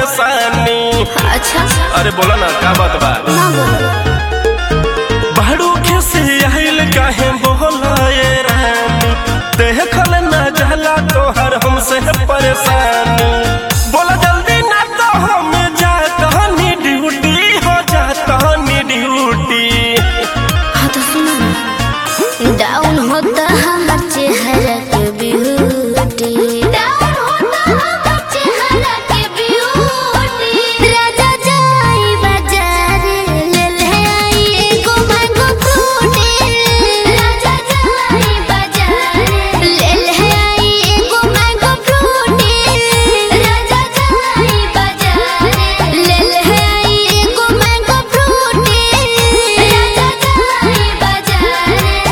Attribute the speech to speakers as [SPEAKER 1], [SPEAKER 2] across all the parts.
[SPEAKER 1] परेशानी
[SPEAKER 2] अच्छा
[SPEAKER 1] अरे बोला ना का बात बा
[SPEAKER 2] ना बोलो
[SPEAKER 1] बड़ू खिसी आइल काहे बोला ये रानी देखल ना जाला तोहर हमसे परेशानी बोला जल्दी ना तो हम जात हनी ड्यूटी हो जात हनी ड्यूटी
[SPEAKER 2] हाँ तो सुनो ना डाउन होता हमार चेहरा के ब्यूटी डाउन होता हमार चेहरा के ब्यूटी राजा जाई बाजार ले ले आई एगो मैंगो फ्रूटी राजा जाई बाजार ले ले आई एगो मैंगो फ्रूटी राजा जाई बाजार ले ले आई एगो मैंगो फ्रूटी राजा जाई बाजार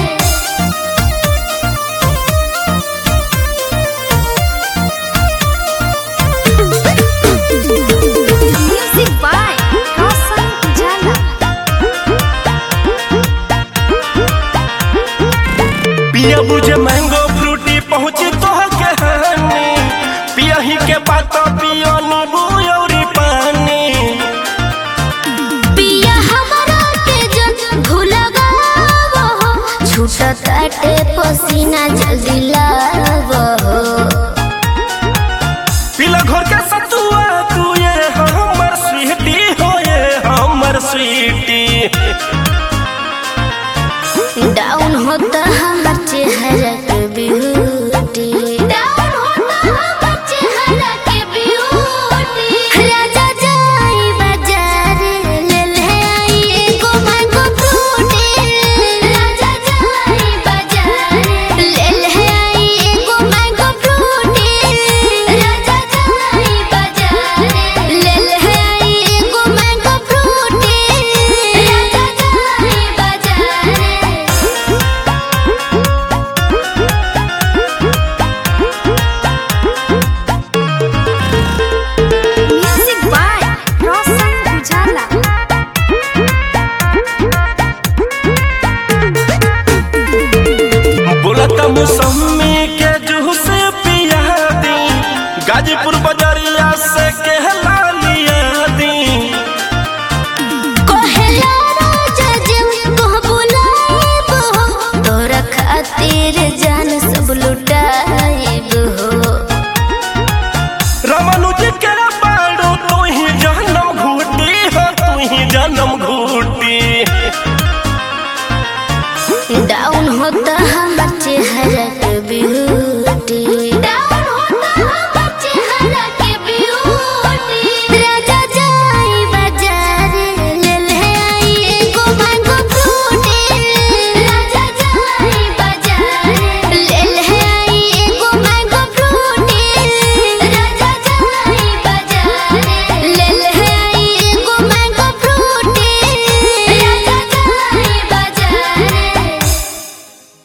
[SPEAKER 2] Music by Roshan Jala.
[SPEAKER 1] पिया बुझे मैंगो फ्रूटी पहुँची तो के हानि पिया ही के बात पियो नींबू और पानी
[SPEAKER 2] पिया हमारा के जन भूलगावो हो छूटा काटे पसीना जल्दी लावो हो
[SPEAKER 1] पिला घर के सतुआ तू ये हमर स्वीटी हो ये हमर स्वीटी
[SPEAKER 2] डाउन होता हमार चेहरा के ब्यूटी डाउन होता हमार चेहरा के ब्यूटी राजा जाई बाजार ले ले आई एगो मैंगो फ्रूटी राजा जाई बाजार ले ले आई एगो मैंगो फ्रूटी राजा जाई बाजार ले ले आई एगो मैंगो फ्रूटी राजा जाई बाजार Music by Roshan Ujala.
[SPEAKER 1] बोला त मौसमी के जूस पिया दी गाजीपुर बाजारी